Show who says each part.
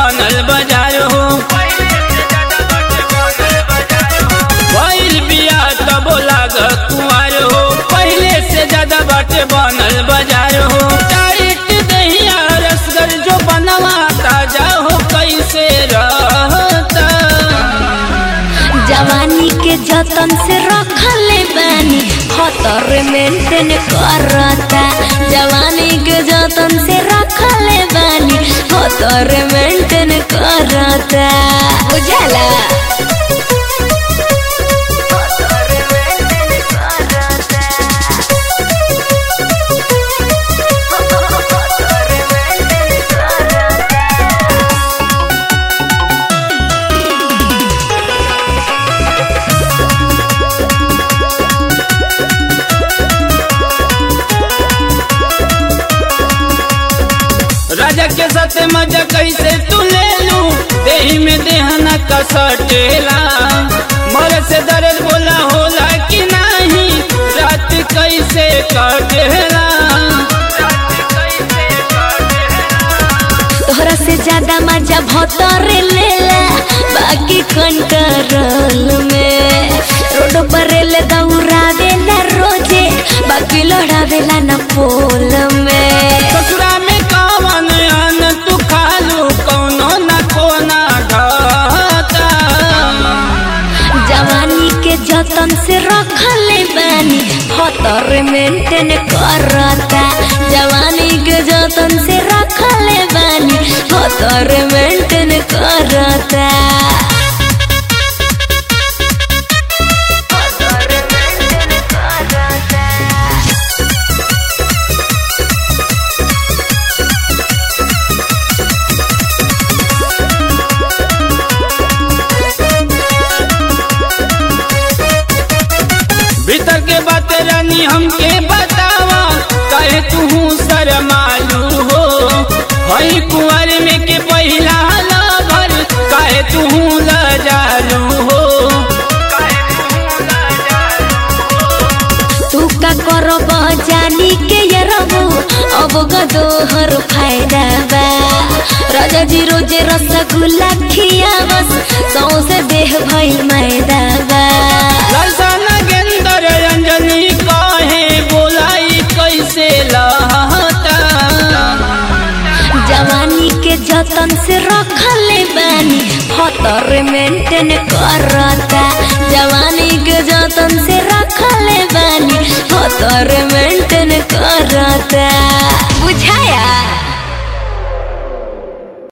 Speaker 1: बनल बाजार हो भइल बिया तबो लाग कुंवर हो पहले से ज्यादा बाटे बनल बाजार हो टाइट दहिया रसगर जो बनवा ताजा हो कैसे रहता
Speaker 2: जवानी के जतन से रखले बानी खतर मेंटेन करता जवानी के जतन से रखले बानी खतर मेंटेन करता बुझला
Speaker 1: राजा के साथ मजा कैसे तू ले लू देही में देहना का सटेला मर से दर्द बोला होला कि नहीं रात कैसे कटेला
Speaker 2: तोहरा से ज्यादा मजा भतरे लेला बाकी कंट्रोल में रोड पर ले दौड़ावे ना रोजे बाकी लड़ावेला ना पोल में
Speaker 1: ससुरा में कवन अन तू खालू कौनो न कोना घाटा
Speaker 2: जवानी के जतन से रखले बानी खतर मेंटेन करता जवानी के जतन से रखले बानी खतर मेंटेन करता
Speaker 1: भीतर के बात रानी हमके बतावा कहे तू शरमालू हो हई कुंवर में के पहिला लभर कहे तू लजालू हो
Speaker 2: तू का करब जानी के ये रबू अब गदोहर फायदा बा राजा जी रोजे रसगुल्ला खियावस सौसे देह भइल मैदा बा
Speaker 1: ललसा नगेंदर अंजनी कहे बोलाई कैसे लहता
Speaker 2: जवानी के जतन से रखले बानी खतर मेंटेन करता जवानी के जतन से रखले बानी खतर मेंटेन करता